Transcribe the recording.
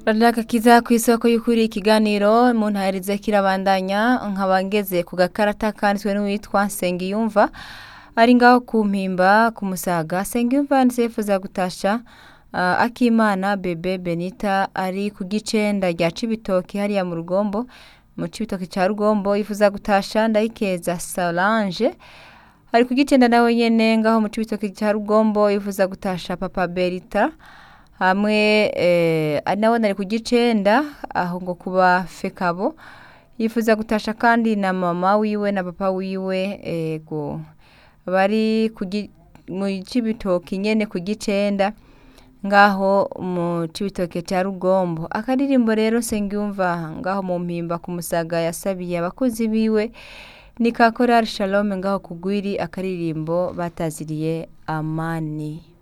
Radagakiza ku isoko y'ukuri ikiganiro mu ntaherize kirabandanya nkaba ngeze ku gakarata kanditswe n'uwitwa Nsengiyumva ari ngaho ku mpimba ku musaga Nsengiyumva nsifuza gutasha uh, Akimana Bebe Benita ari ku gicenda rya Cibitoki hariya mu Rugombo mu Cibitoki ca Rugombo yifuza gutasha Ndayikeza Solange ari ku gicenda nawe nyene ngaho mu Cibitoki ca Rugombo yifuza gutasha Papa Berita hamwe eh, ari nawe nari ku gicenda aho ngo kuba fekabo yifuza gutasha kandi na mama wiwe na papa wiwe ego bari ku gi- mu cibitoki nyene ku gicenda ngaho mu cibitoke ca rugombo akaririmbo rero sengiyumva ngaho mu mpimba ku musaga yasabiye abakozi biwe ni ka korari shalome ngaho kugwiri akaririmbo bataziriye amani